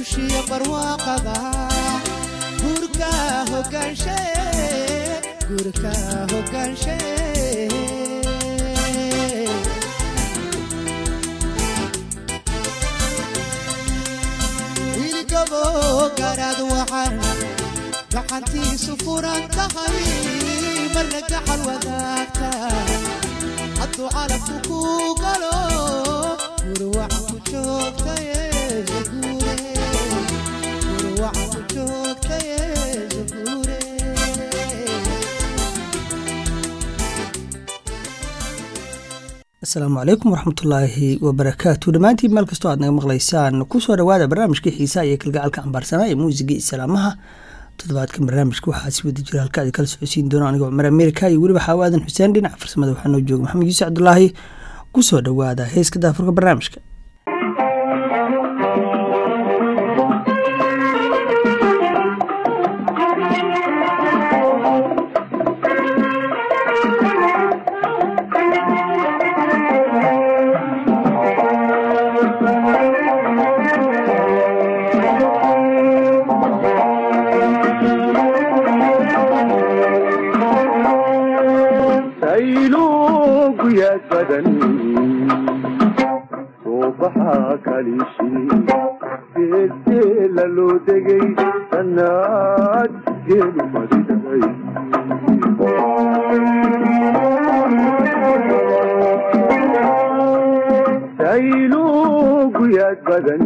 guushiya barwaaqada guurka hogaanshe guurka hogaanshe wiilgabo garaad waxaan gacantiisu furan tahay marna gacal wadaagta hadduu calabku ku galo gurwacan ku joogtaye zaguure gurwacan ku joogtaye zaguure asalaamu calaykum waraxmatullaahi wabarakaatu dhammaantiin meel kastoo aad naga maqlaysaan kusoo dhawaada barnaamijkii xiisaha iyo kalgacalka cambaarsanaa ee muusigii islaamaha toddobaadkan barnaamijka waxaa si wada jira halka adi kala socodsiin doona anigoo cumar ameerika iyo weliba xawaadan xuseen dhinaca farsamada waxaa noo jooga maxamed yuusuf cabdulaahi kusoo dhawaada heeska daafurka barnaamijka sayluguyaad badan suubaxa kalishi geelgeela loo degay sannaad geelu fadhiday sayluguyaad badan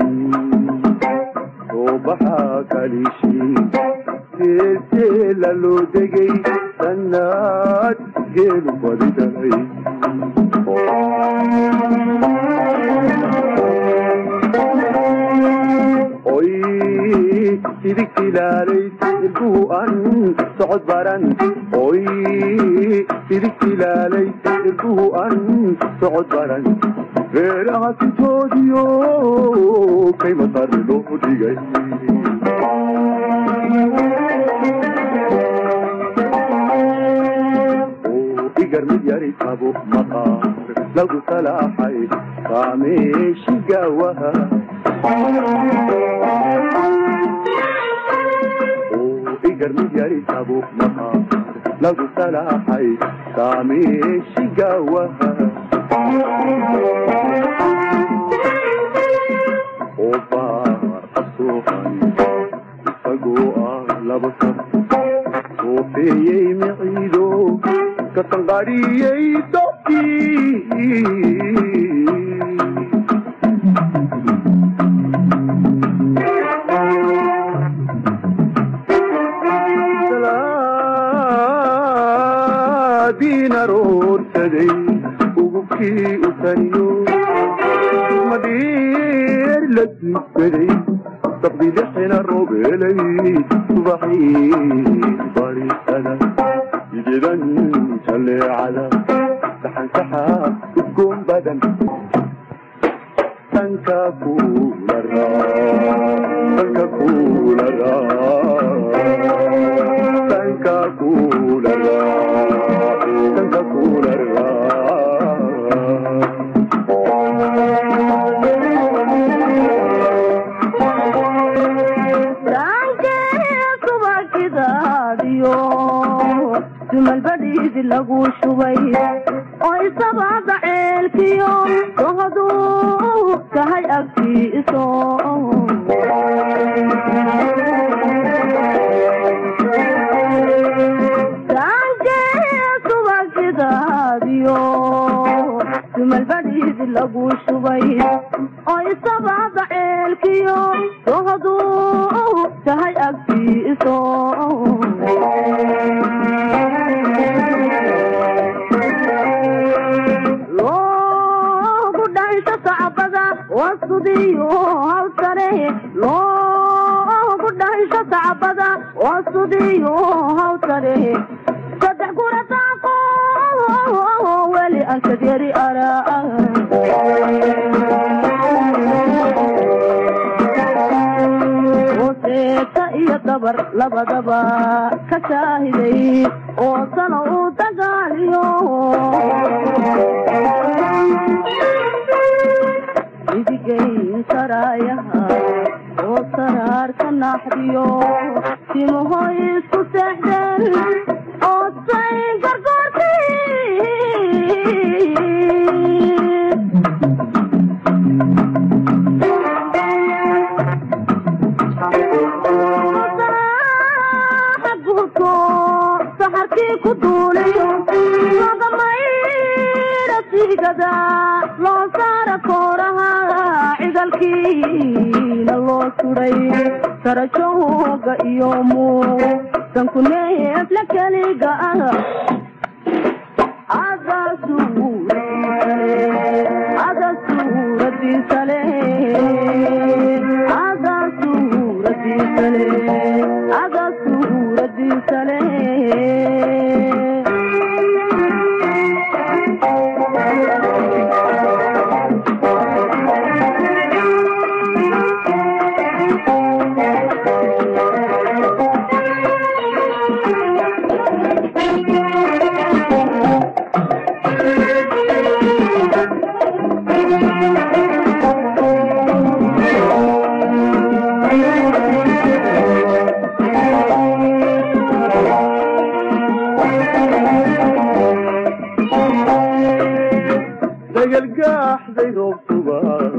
suubaxa kalishi geelgeela loo degay sannaad geelu fadhiday oy sidigtilaalay ilbuhu an socod baran oy sidigtilaalay ilbuhu an socod baran reeraha sintoodiyo kay masarri loo dhigay igar mid yari qabo maqaar lagu salaaxay saameeshi gaawaha igar mid yari qabo maqaar lagu salaaxay saameeshi gaawaha oo baar asuuqan isagoo ah laba sab soofeeyey miciido kasanqadhiyey dobkii salaadiin aroorsaday ugubkii u taniyo madheer la duugsaday sabdilixina roobelay subaxii barisada jidan jaleecada saxansaxa udgoon badan danka kuula danka kuula danka kuula danka kuula dumalbadhiidi lagu shubay oo isabaada ceelkiyo dohaduu tahay agtiiso subagidaadiyo dumalbadhiidi lagu shubay oo isabaada ceelkiyo dohaduu tahay agtiiso loogu dhansho sacbada wasudiyo hawsare loogu dhansho sacbada wasudiyo hawsare saddex kurataaqo weli ankadyari araa seeta iyo dabar labadaba ka shaahiday oo sano uu dagaaliyo idigayn karaayaha oo ka naaxdiyo timahoy isku seexdeen oo say gargoortii guurko saxarkii ku duuliyo lagamayra siigada loo saara kooraha cigalkiina loo suday sarajooga iyo muusanku neefla keliga ah ada suuradiisale ada suuradiisale ada suuradiisale dagalgaaxday roobtuba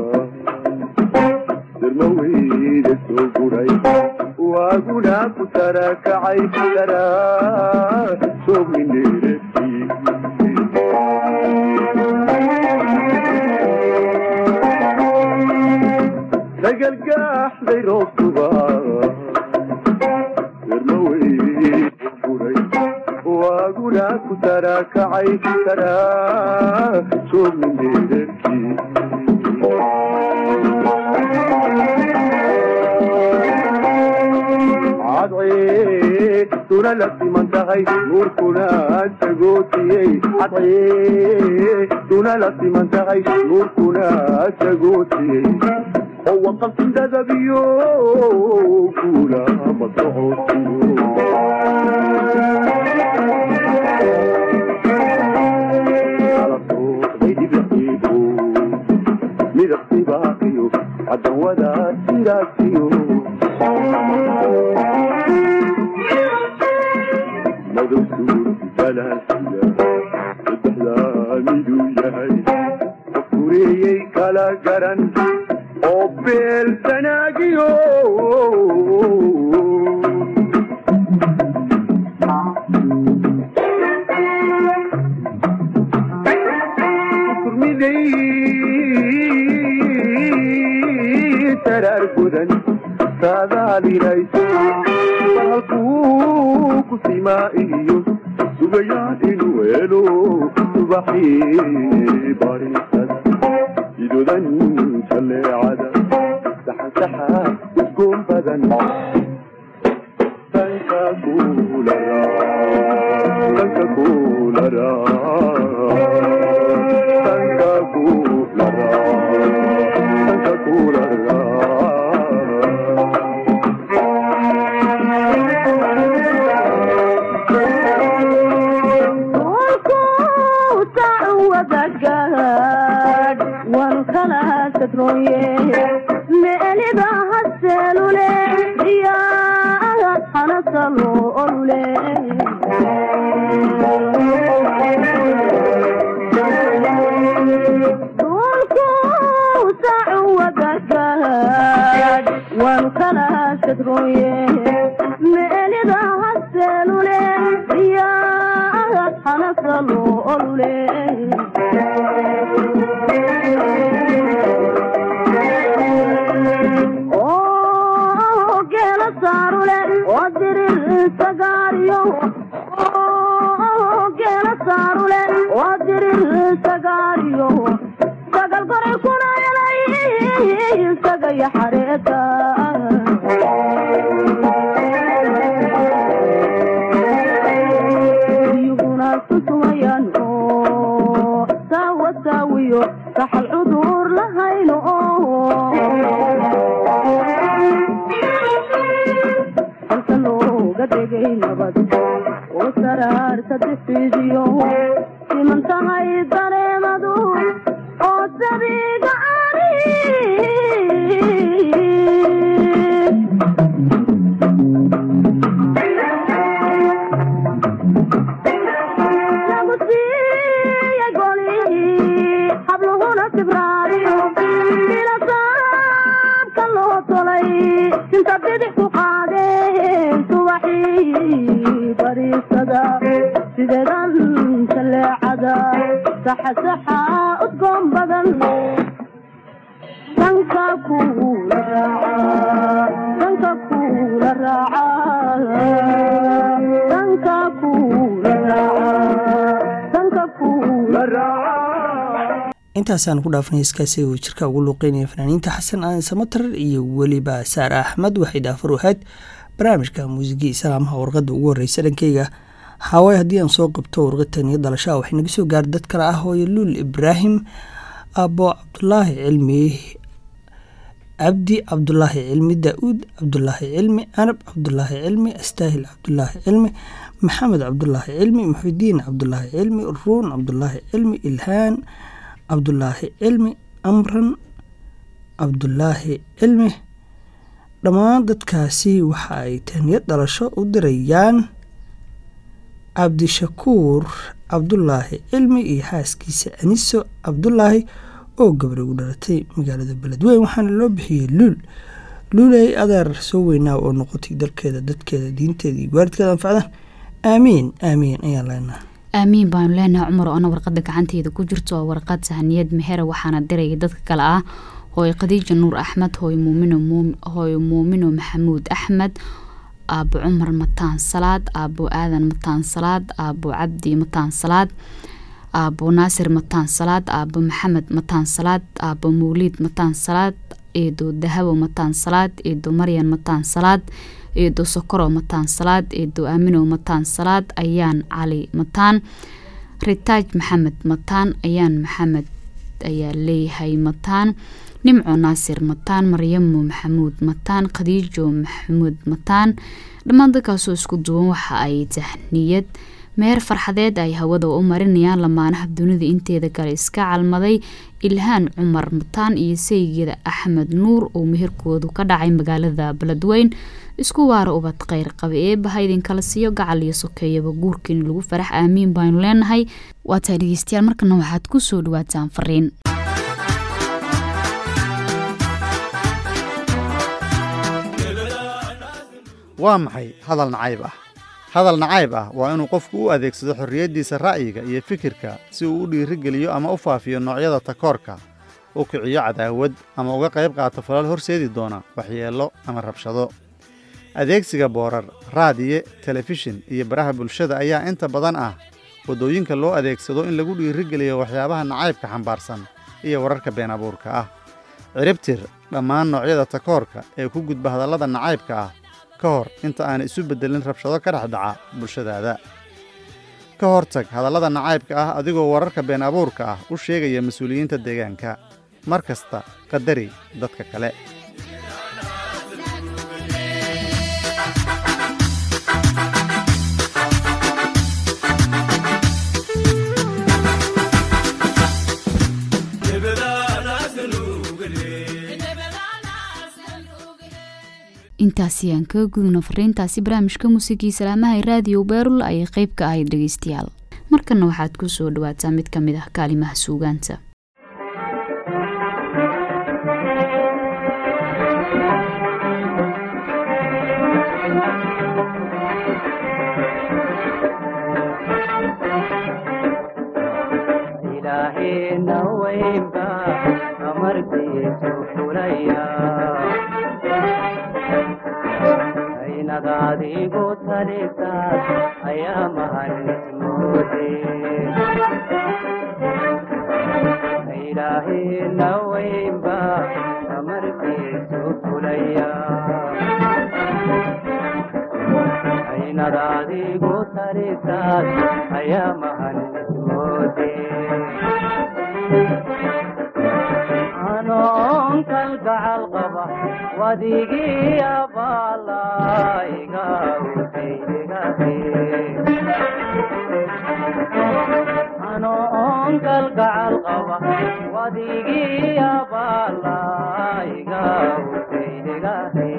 darmaweyda soo guray waaguna ku tarakacay daraa soogmineerati dagalgaaxday roobtuba darmaweyda guray waaguna ku tarakacay daraa soogmineerati cadcee duna la siman tahay nuurkuna sagootiyey cadcee duna la siman tahay nuurkuna sagootiyey oo waqafindadabiyo kuula masocodsiyo midabtibaaqiyo cadawada siraasiyo madow suurti balaasiya saddexdaa miduu yahay fureeyey kala garan oo beel sanaagiyo turmiday saraar gudan saadaalinayso halkuu ku simaa iyo sugayaan inuu helo subaxii barisada idodan jalleecada saxansaxa udgoon badan danka kuulara danka kuulara danka kuulara danka kuulara wadagaad waan kala sadrooye meeliba haseelule iyaa hanasalo olule dhulku sacu wadagaad waan kala sadrooye meeliba haseelule iyaa hanasalo olule oo geela saarule oo dirir sagaariyo oo geela saarule oo dirir sagaariyo sagal goray kuna helay sagaya xareeta iyaguna susumayaan oo saawa saawiyo saxal cudur lahayno halka looga dhegay nabad oo saraarta difiidiyo siman tahay dareemadu oo sabiga ari sinta bidix ku qaadeen subaxii bariisada sideedan jaleecada saxa saxa udgoon badan danka kuula raaca danka kuula raaca danka kuula raaca danka kuula raaca intaasaan ku dhaafnay heeskaasi uu jirka ugu luuqeynaya fanaaniinta xasan aadan samatar iyo weliba saare axmed waxay dhaafar ahayd barnaamijka muusigii islaamaha warqadda ugu horeysa dhankeyga xaaway haddii aan soo qabto warqadtan iyo dalashaha waxay naga soo gaara dad kale ah hooyo luul ibraahim aabo cabdulaahi cilmi cabdi cabdulaahi cilmi daa-uud cabdulaahi cilmi anab cabdulaahi cilmi astaahil cabdulaahi cilmi maxamed cabdulaahi cilmi muxidiin cabdulaahi cilmi ruun cabdulaahi cilmi ilhaan cabdulaahi cilmi amran cabdulaahi cilmi dhammaan dadkaasi waxa ay taniyad dhalasho u dirayaan cabdishakuur cabdulaahi cilmi iyo xaaskiisa aniso cabdulaahi oo gabri u dhalatay magaalada beledweyn waxaana loo bixiyey luul luuley adeer soo weynaa oo noqotay dalkeeda dadkeeda diinteeda iyo waalidkeeda anfacdaan aamiin aamiin ayaan leenaha aamiin baanu leenahay cumar oo ana warqada gacanteeda ku jirto waa warqad sahaniyad mehere waxaana diraya dadka kale ah hooy khadiija nuur axmed hooy muumino hooy muumino maxamuud axmed aabo cumar mataan salaad aabo aadan mataan salaad aabo cabdi mataan salaad aabo naasir mataan salaad aabo maxamed mataan salaad aabo mawliid mataan salaad eedo dahabo mataan salaad eedo maryan mataan salaad eedo sokoro mataan salaad eedo aamino mataan salaad ayaan cali mataan ritaaj maxamed mataan ayaan maxamed ayaa leeyahay mataan nimco naasir mataan maryamo maxamuud mataan khadiijo maxamuud mataan dhammaan dadkaasoo isku duwan waxa ay tahniyad meer farxadeed ay hawada u marinayaan lamaanaha dunida inteeda kale iska calmaday ilhaan cumar mataan iyo saygeeda axmed nuur oo meherkoodu ka dhacay magaalada beledweyn isku waara ubad kheyr qaba eebaha idinkala siiyo gacal iyo sokeeyaba guurkiina lagu farax aamiin baanu leenahay waataa dhegeystayaal markana waxaad ku soo dhawaataan fariin waa maxay hadal nacayb ah hadal nacayb ah waa inuu qofku u adeegsado xorriyaddiisa ra'yiga iyo fikirka si uu u dhiirigeliyo ama u faafiyo noocyada takoorka u kiciyo cadaawad ama uga qayb qaato falal horseedi doona waxyeello ama rabshado adeegsiga boorar raadiye telefishin iyo baraha bulshada ayaa inta badan ah waddooyinka loo adeegsado in lagu dhiirigeliyo waxyaabaha nacaybka xambaarsan iyo wararka been abuurka ah ciribtir dhammaan noocyada takoorka ee ku gudba hadallada nacaybka ah ka hor inta aan isu beddelin rabshado ka dhex dhaca bulshadaada ka hortag hadallada nacaybka ah adigoo wararka been abuurka ah u sheegaya mas-uuliyiinta deegaanka mar kasta qadari dadka kale intaasi aan kaga gudubno fariintaasi barnaamijka muusigii salaamaha ee raadiyo beerul ayay qeyb ka ahayd dhegeystayaal markana waxaad ku soo dhawaataa mid ka mid ah kaalimaha suugaanta ilaahina weynba amarkiisu fulaya aynad adigu talisaas ayaa mahanismoode ilaahina weynba amarkiisu fulaya aynad adigu talisaas ayaa mahanismoode anoon kalgacal qaba wadigii abaalaiga anoon kalgacal qaba wadigii abaalaiga utaydegahe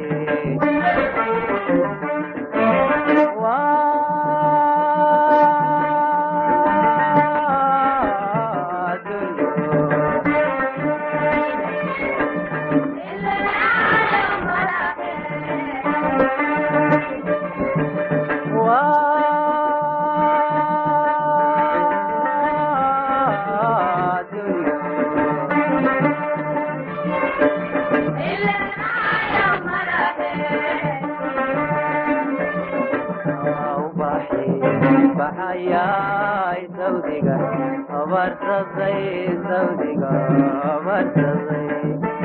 baxayay sawdiga abarsaday sawdiga abarsaday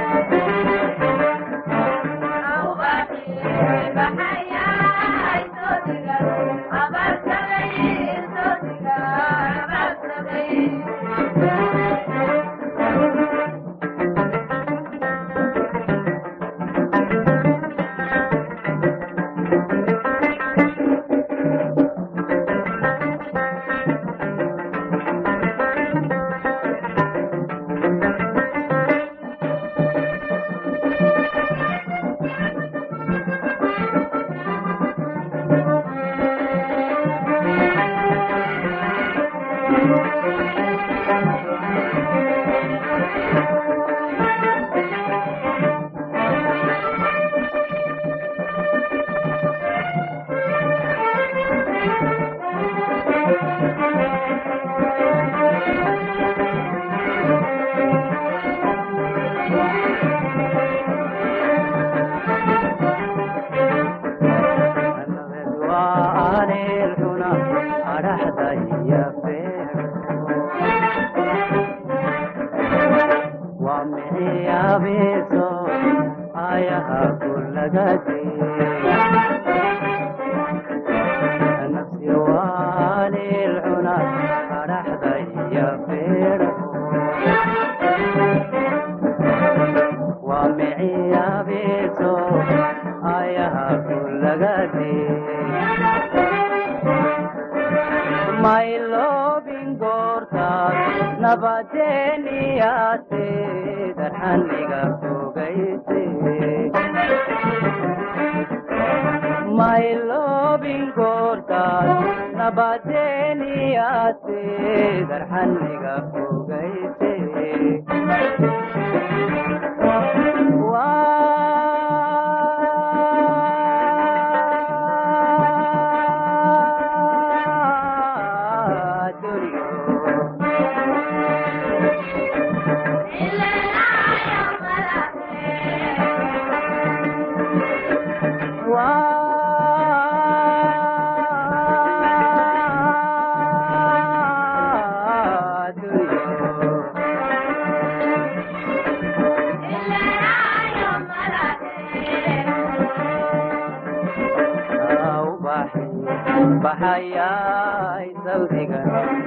baxayay sawdiga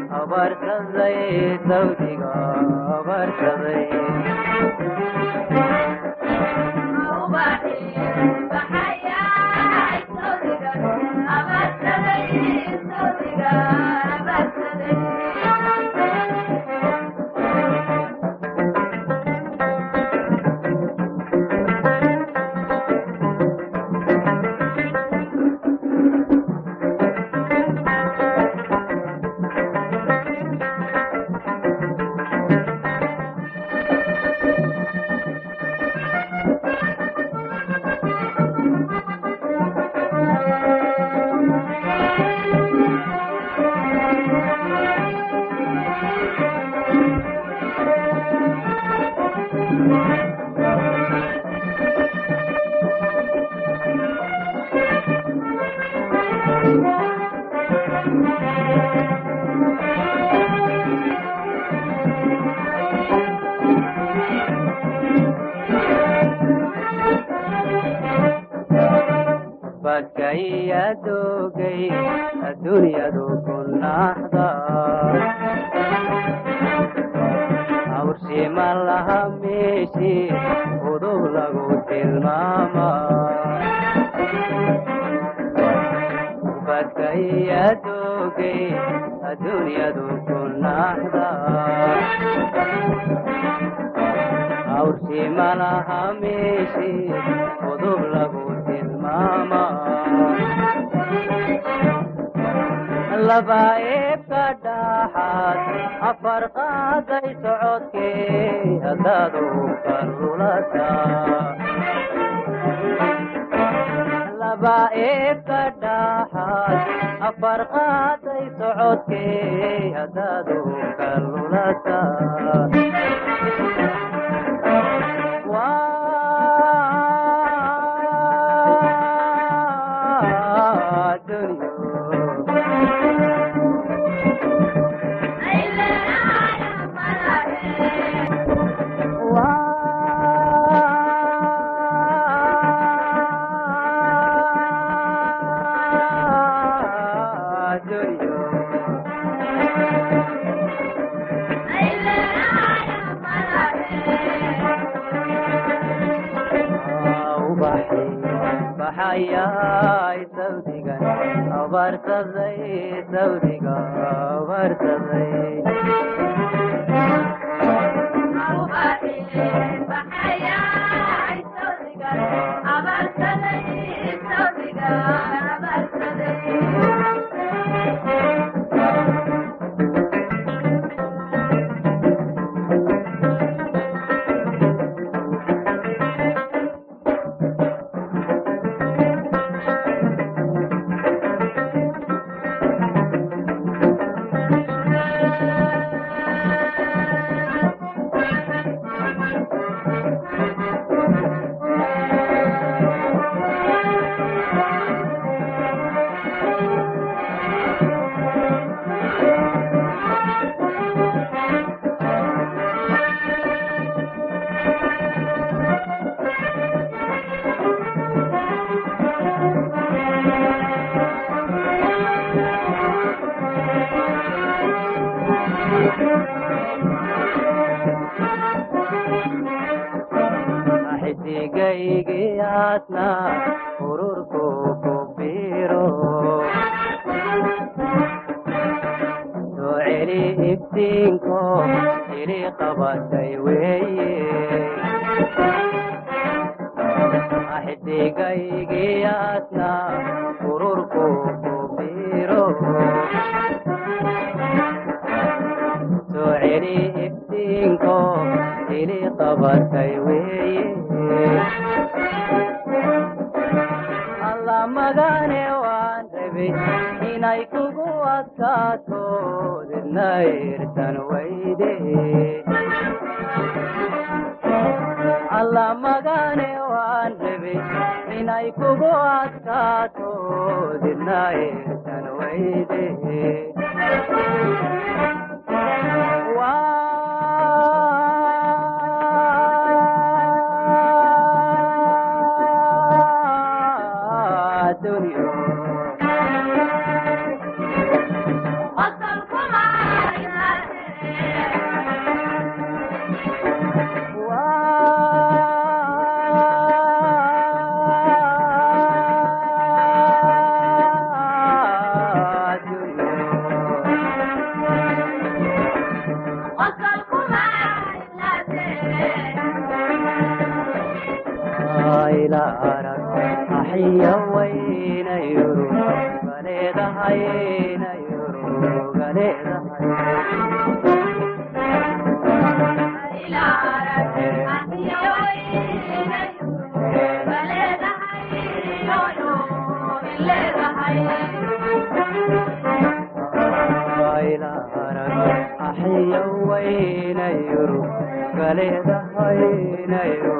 abarsaday sawdiga abarsaday badkayadogay adduunyadu ku naxda awrshima laha meeshi udub lagu tilmaama badkayadogay adduunyadu ku naxda awrshima laha meeshi udub lagu tilmaama laba eebka dhaxaad afar qaaday socodkee haddaadu karulata laba eebka dhaxaad afar qaaday socodkee haddaadu karulata waa dunyo baxayay sawdigan abaarsaday sawdiga abaarsaday xidigaygiyaasna ururku ku biro soo celi iftiinko ili qabatay weeye xidigaygiyaasna ururku ku biro soo celi iftiinko ili qabatay weeye alla magane waan rabay inay kugu adkaato didna irtan weyde alla magane waan rabay inay kugu adkaato didna irtan weyde waa dunyo waa dunyo ila arag axiya waynayuru galeedahaynayuru galeedahay ila arag axiya waynayuru galeedahaynayuru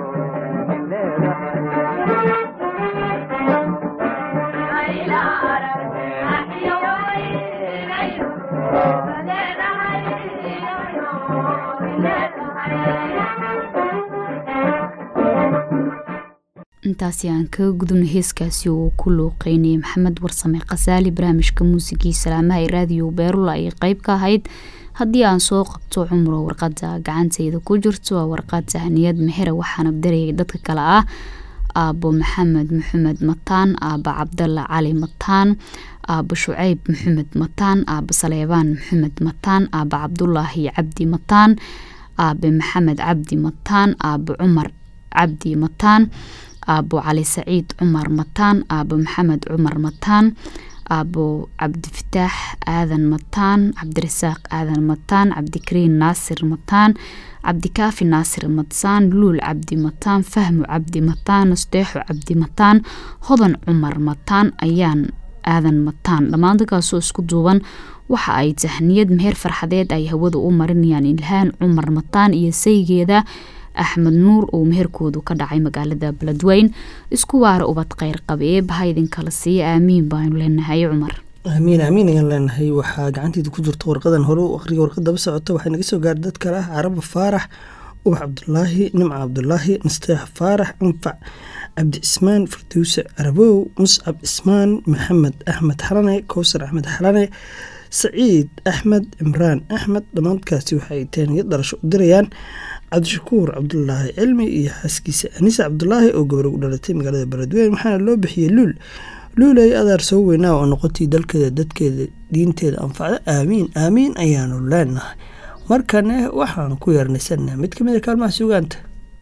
intaasi aan kaga gudubno heeskaasi oo ku looqeynayay maxamed warsame khasaali barnaamijka muusigii salaamaha ee raadiyo beerula ay qeyb ka ahayd haddii aan soo qabto cumro warqada gacantayda ku jirto waa warqad sahniyad mexere waxaana darayay dadka kale ah aabo maxamed maxamed mataan aaba cabdalla cali mataan aaba shuceyb maxamed mataan aaba saleebaan maxamed mataan aaba cabdulaahi cabdi mataan aabe maxamed cabdi mataan aaba cumar cabdi mataan aabo cali saciid cumar mataan aabo maxamed cumar mataan aabo cabdifataax aadan mataan cabdirasaaq aadan mataan cabdikariin naasir mataan cabdikaafi naasir mataan luul cabdi mataan fahmu cabdi mataan nasteexo cabdi mataan hodan cumar mataan ayaan aadan mataan dhammaan dadkaasoo isku duuban waxa ay tahniyad meher farxadeed ay hawada u marinayaan ilhaan cumar mataan iyo saygeeda axmed nuur oo meherkoodu ka dhacay magaalada beledweyn isku waara ubad kheyr qabe eebaha idinkala siiya aamiin baanu leenahay cumar aamiin aamiin ayaan leenahay waxaa gacanteeda ku jirta warqadan hore u aqriya warqadaba socota waxay naga soo gaara dad kale ah caraba faarax ubax cabdulaahi nimca cabdulaahi nasteex faarax anfac cabdi cismaan farduuse carabow muscab cismaan maxamed axmed xalane kowsar axmed xalane saciid axmed cimraan axmed dhammaankaasi waxay teeniyad dhalasho u dirayaan cabdishakuur cabdulaahi cilmi iyo xaaskiisa anisa cabdulaahi oo gabar u dhalatay magaalada beledweyne waxaana loo bixiyey luul luulay adaar soo weynaa oo noqotay dalkeeda dadkeeda diinteeda anfacda aamiin aamiin ayaanu leenahay markane waxaan ku yeernaysanaa mid ka mid a kaalmaha sugaanta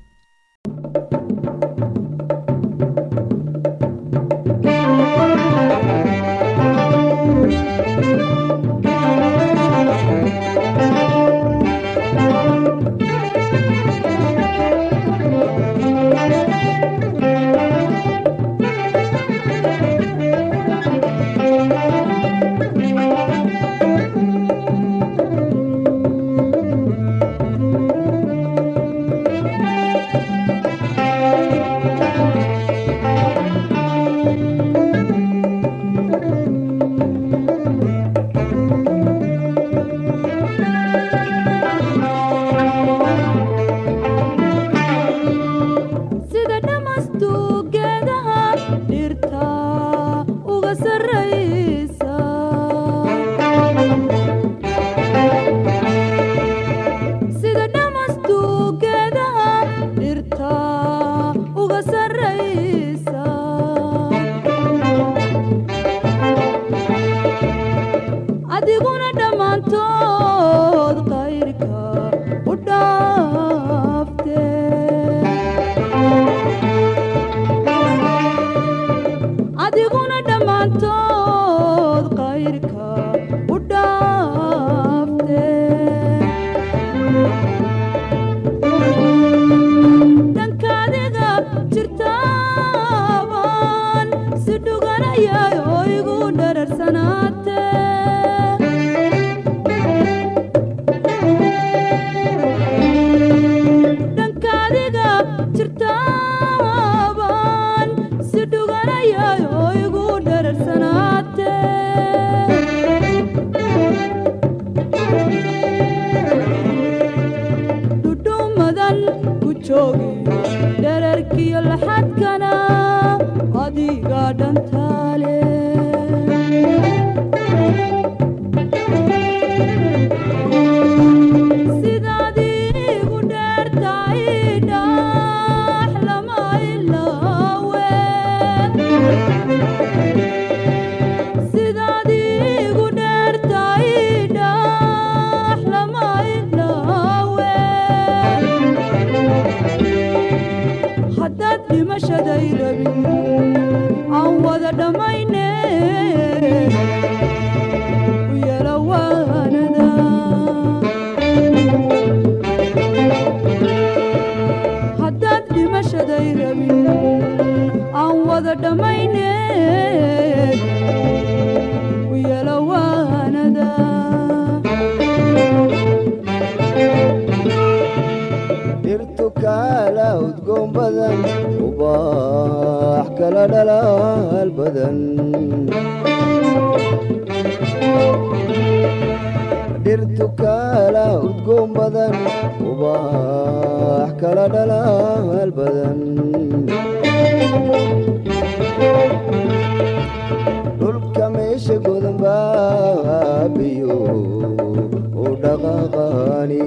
sida dhamastu geedaha dhirta uga sarraysa sida dhamastu geedaha dhirta uga sarraysa adiguna dhammaantood qayrka u dhaafte adiguna dhammaantood qayrka u dhaafte dhanka adiga jirtaaban si dhuganayay oo igu dhararsanaate dhanka adiga jirtaaban si dhuganayay oo igu dhararsanaate dhudhumadan ku joogi dherarkiyo laxadkana adiga dhantaale sidaad igu dheertahay dhax lama ilaawe sidaad igu dheertahay dhax lama ilaawe haddaad dhimashaday rabin aan wada dhammayne u yala waanada haddaad dhimashaday rabin aan wada dhammayne u yala waanada dhirtu kaala udgoon badan ubaax kala dhalaal badan dhirtu kaala udgoon badan ubaax kala dhalaal badan dhulka meesha godan baabiyo u dhaqaaqaani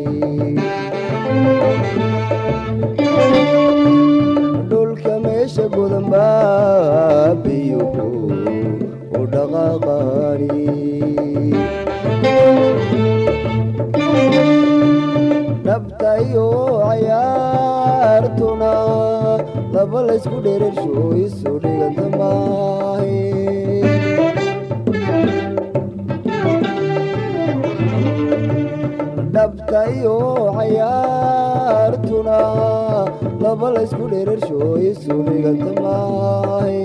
dhulka meesha godan baabiyo u dhaqaaqaani dhabtayo cayaartuna laba laysku dherersho isu dhiganta maahe dhabtayo cayaartuna laba laysku dherersho isu dhiganta maahe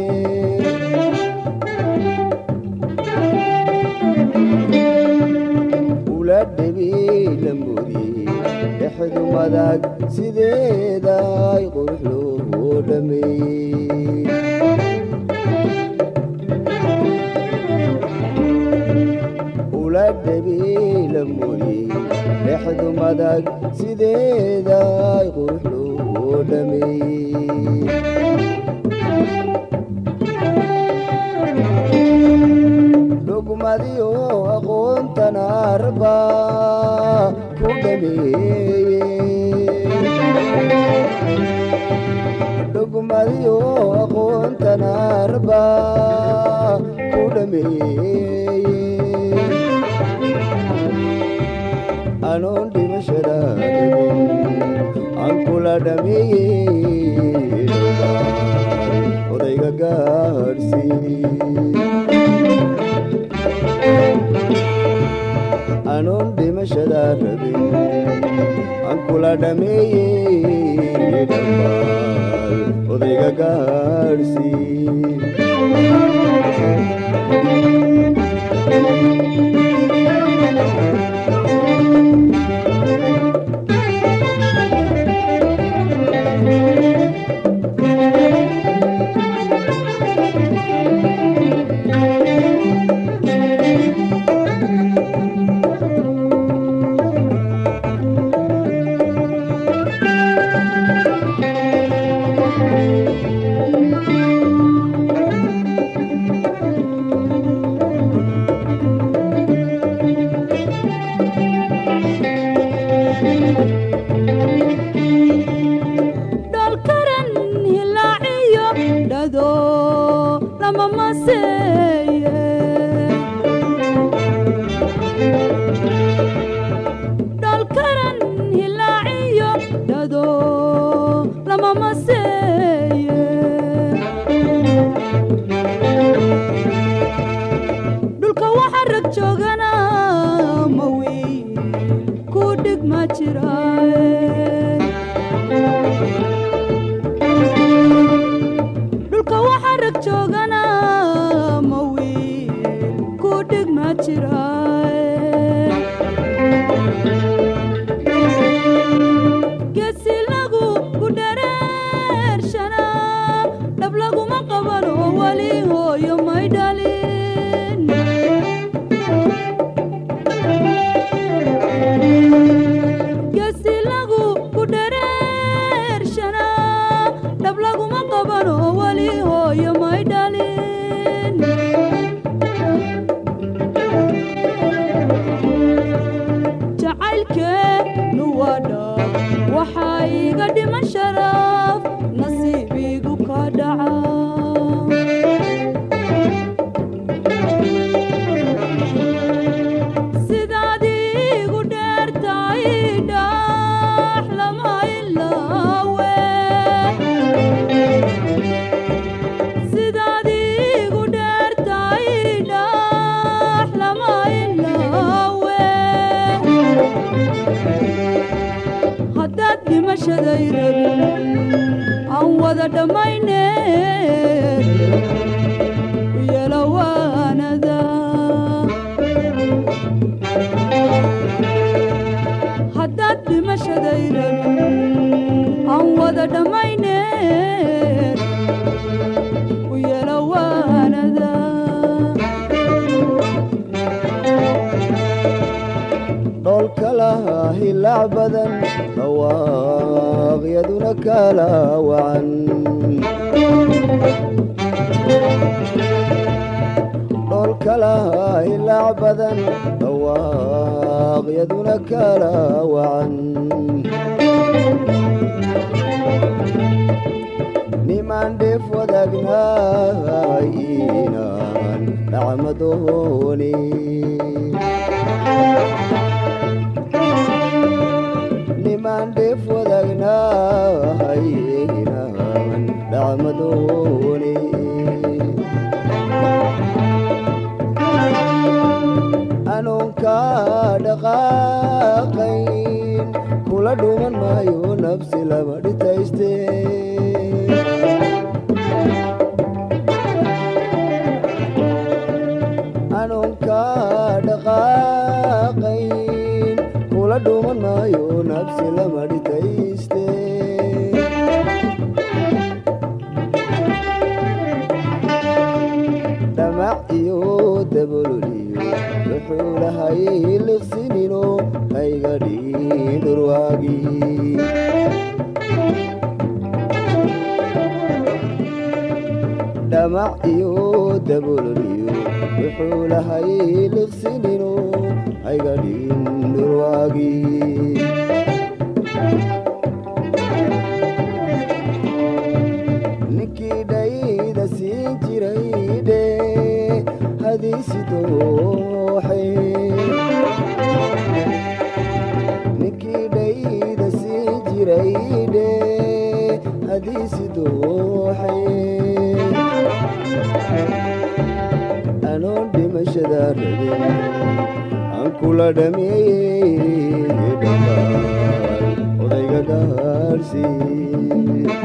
ula dhebi lamudi dhexdu madag sideeday qurux loogu dhameeyey ula dhebi lamudi dhexdu madag sideeday qurux loogu dhameeyey dhugmadiyo aqoontan arba ku dhameeye qaarba ku dhameeye anoon dhimashada aan kula dhameeye odayga gaadhsii anoon dhimashada rabin aan kula dhameeye dhammaal odayga gaadhsii dhalkaran hilaaciyo dhado lama maseeye dhalkaran hilaaciyo dhado lama maseeye dhulka waxa rag joogana ma wiil ku dhig ma jiraaye dhulka waxa rag joogana ma wiil ku dhig ma jiraaye geesi lagu ku dhareershana dhab laguma qabano weli hooyo may dhalin geesi lagu ku dhareershana dhab laguma qabano weli hooyo may dhalin jacaylkeenu waa dhab waxaa iga dhiman sharaf nasiibigu ka dhaca sidaad igu dheertahay dhax lama ilaawe sidaad igu dheertahay dhax lama ilaawe haddaad dhimashaday rabin aan wada dhammayne u yeelo waanada haddaad dhimashaday rabin aan wada dhammayne u yeelo waanada dhoolka lahaa hilaac badan dhawaaqyaduna kala wacan dhoolka lahaa hilaac badan dhawaaqyaduna kala wacan nimaan dheef wadaagnaay inaan dhacmadooni nimaan dheef wadaagnahay inaan dhacmadooni anoon kaa dhaqaaqayn kula dhuman maayo nafsi lama dhitayste anoon kaa dhaqaaqayn kula dhuman maayo nafsi lama dhitayste dhamac iyo dabololiyo wuxuu lahay liqsinino hayga dhigin dhurwaagii dhamac iyo dabololiyo wuxuu lahay liqsinino hayga dhigin dhurwaagii ninkii dhayda siin jira jiray dhe hadiisi dooxay ninkii dhayda sii jiray dhe hadiisi dooxay anoon dhimashada rabin aan kula dhameeyey dhammaan odayga gaarhsii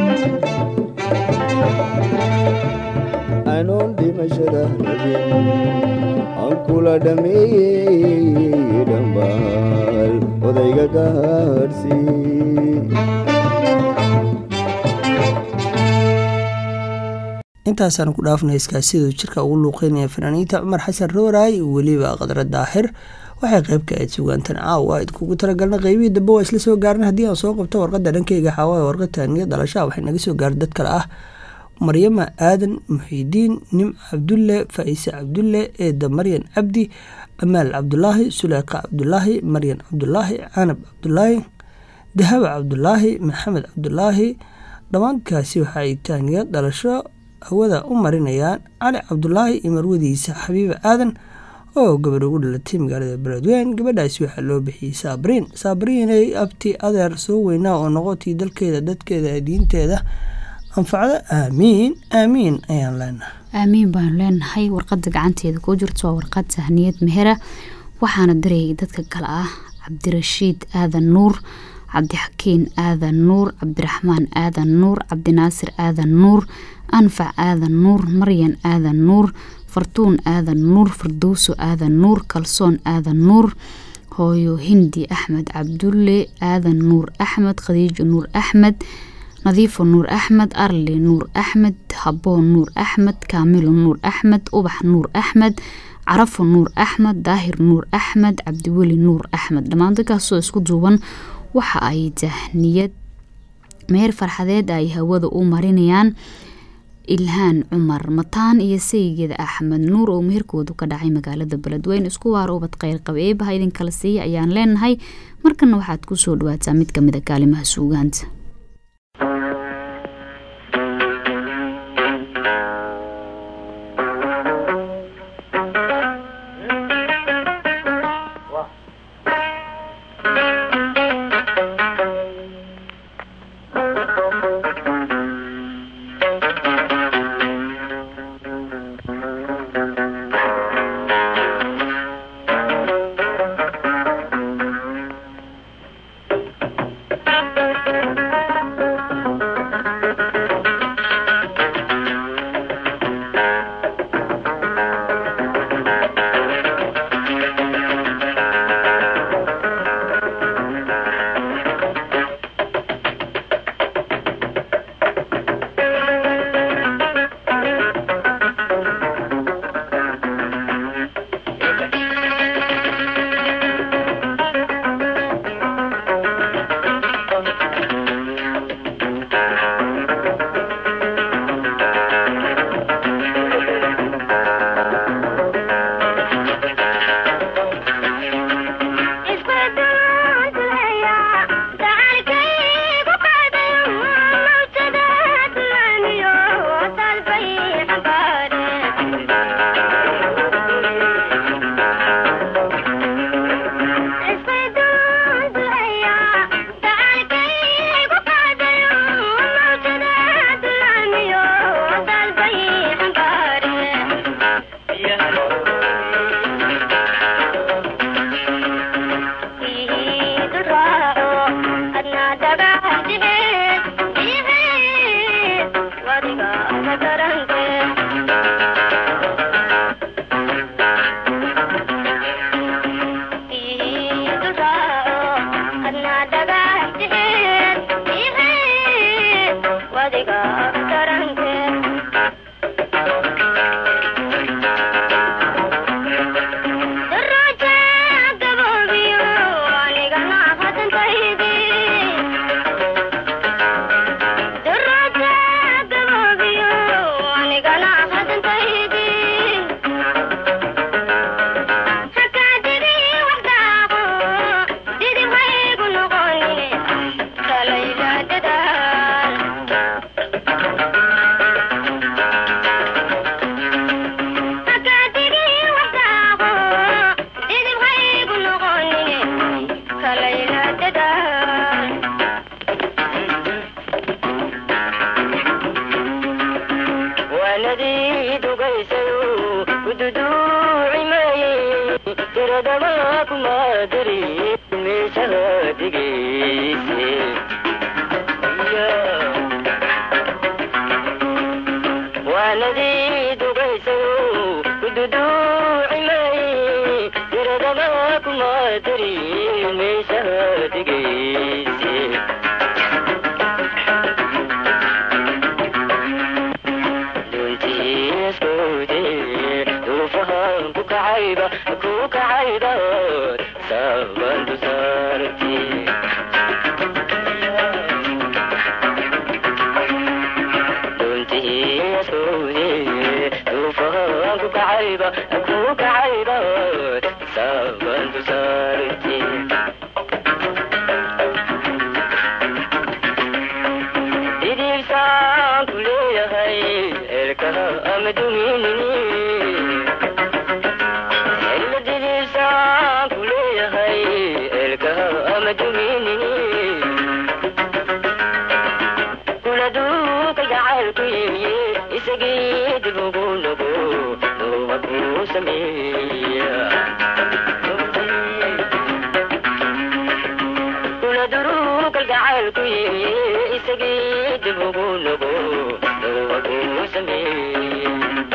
anoon dhimashada rabin aan kula dhameeyey dhambaal odayga gaadhsii intaasaan ku dhaafnay iskaasida jirka ugu luuqeynaya fanaaniinta cumar xasan rooraay iyo weliba qadra daahir waxay qayb ka ahayd sugaantan caawa ayd kugu talagalna qeybihii dambe waa isla soo gaaran haddii aan soo qabto warqadda dhankeyga xaawaa warqad taaniya dhalashaa waxay naga soo gaaray dad kale ah maryama aadan muxiidiin nimc cabdulle faa'ise cabdulle eeda maryan cabdi amaal cabdulaahi suleyqa cabdulaahi maryan cabdulaahi canab cabdulaahi dahaba cabdulaahi maxamed cabdulaahi dhammaankaasi waxa ay taaniya dhalasho hawada u marinayaan cali cabdulaahi iyo marwadiisa xabiiba aadan oo gabadh ugu dhalatay magaalada beledweyn gabadhaasi waxaa loo bixiyey saabriin saabriinay abti adeer soo weynaa oo noqotii dalkeeda dadkeeda diinteeda anfacdo aamiin aamiin ayaan leenahay aamiin baanu leenahay warqada gacanteeda kuu jirto waa warqad sahniyad mehera waxaana dirayay dadka kale ah cabdirashiid aadan nuur cabdixakiin aadan nuur cabdiraxmaan aadan nuur cabdinaasir aadan nuur anfac aadan nuur maryan aadan nuur fartuun aadan nuur fardowso aadan nuur kalsoon aadan nuur hooyo hindi axmed cabdulle aadan nuur axmed khadiijo nuur axmed nadiifo nuur axmed arli nuur axmed haboon nuur axmed kaamilo nuur axmed ubax nuur axmed carafo nuur axmed daahir nuur axmed cabdiweli nuur axmed dhammaan dadkaasoo isku duuban waxa ay tahniyad meer farxadeed ay hawada u marinayaan ilhaan cumar mataan iyo saygeeda axmed nuur oo meherkoodu ka dhacay magaalada beledweyn isku waara ubad kheyr qaba eebaha idinkala siiya ayaan leenahay markana waxaad kusoo dhawaataa mid kamid a kaalimaha suugaanta dugaysayo kududuucimaye tiradama kumadari meeshaha digayse waanadii dugaysayo kududuucimaye tiradama kumadari meeshaha digayse duntiiskude duufahan ku kacayba ku kacayba sabantu saarti duntiiskude duufahan ku kacayba ku kacayba sabantu saarti didibsaan ku leeyahay erkaha ama duminini ela didibsaan ku leeyahay erkaha ama duminini kula duuka gacalku yimiye isagii dib ugu nogo nuuba ku sameeya kula duruukal gacalku yimiye isagii dib ugu nogo nuuba ku sameeya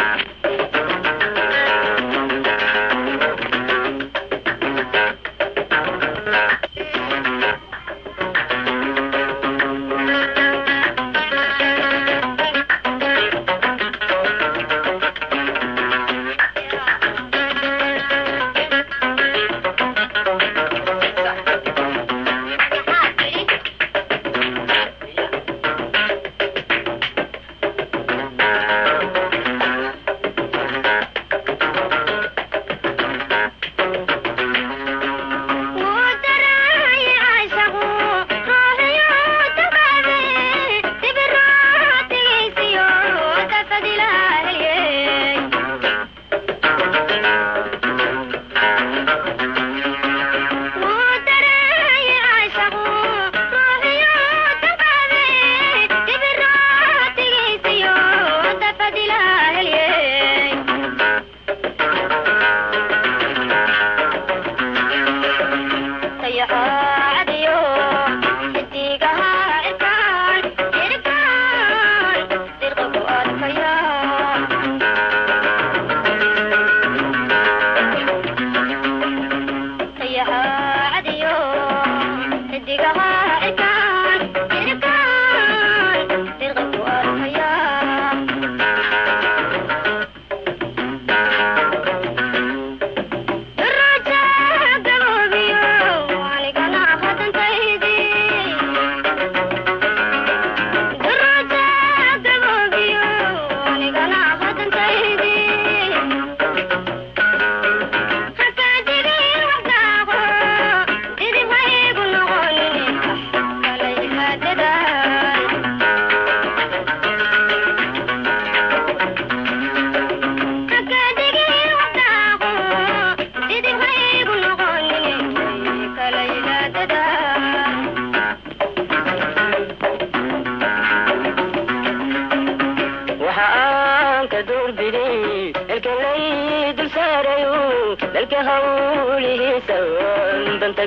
waxa aan ka duurbiday dalka lay dul saarayo dalka hawlihiisa danta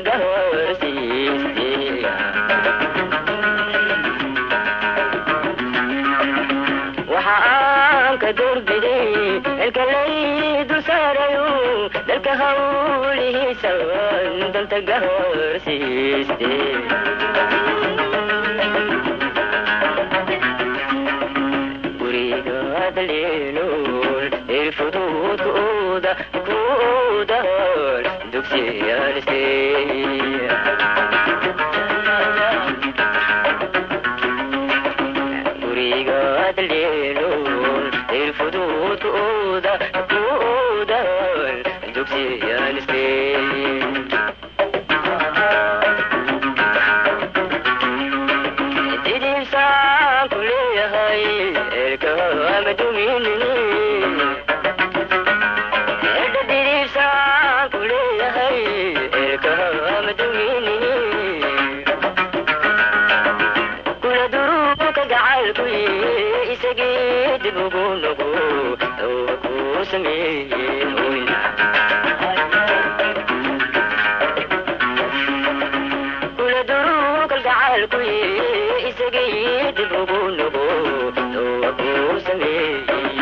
gahoorsiiste waxa aan ka duurbiday dalka lay dul saarayo dalka hawlihiisa danta gahoorsiiste gurigaadaleelol irfuduud kuuda kuudahol dugsiyaaliste gurigaadaleelol irfuduud kuuda kuudahol dugsiyaaliste didibsaan ku leeyahay erka ama duminini erda didibsaan ku leeyahay erka ama duminini kula duruuka gacalku isagii dib ugu nogo dawba ku sameeyeen oyna kula duruu kalgacaalku isagii dib ugu nugo dowa kuu sameeyey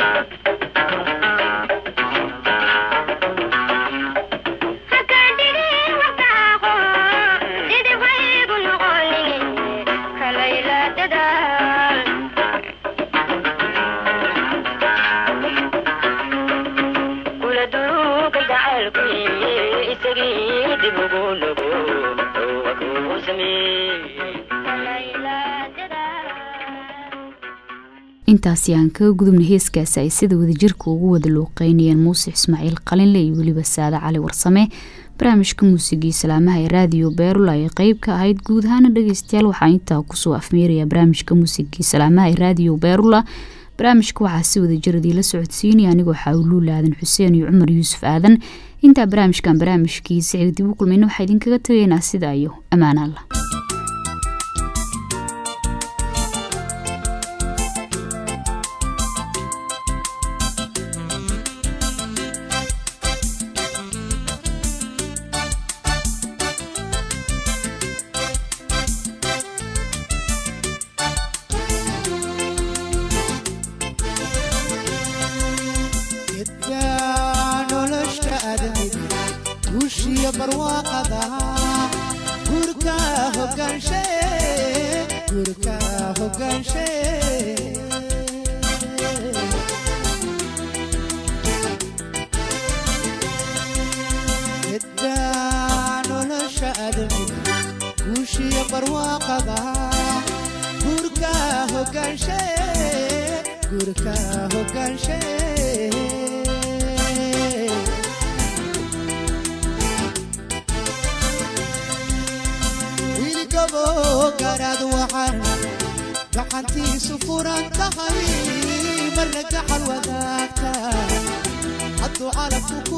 kula duruu kalgacaalku isagii dib ugu nugo dowa kuu sameeyey intaasi aan kaga gudubna heeskaasi ay sida wadajirka ugu wada luuqeynayeen muuse ismaaciil qalinle iyo weliba saade cali warsame barnaamijka muusigii salaamaha ee raadiyo beerula ay qeyb ka ahayd guud ahaana dhegeystayaal waxaa intaa kusoo afmeeraya barnaamijka muusigii salaamaha ee raadiyo beerula barnaamijka waxaa si wadajir idiila socodsiinaya anigoo xaawluul aadan xuseen iyo cumar yuusuf aadan intaa barnaamijkan barnaamijkiisa xig dib u kulmayna waxaa idinkaga tegaynaa sida iyo ammaan allah gedka nolosha aadamiga guushiyo barwaaqada gurka hogaanshe gurka hogaanshe gedka nolosha aadamiga guushiyo barwaaqada gurka hogaanshe gurka hogaanshe wiilgabo garaad waxaan gacantiisu furan tahay marna gacal wadaagta hadduu calabku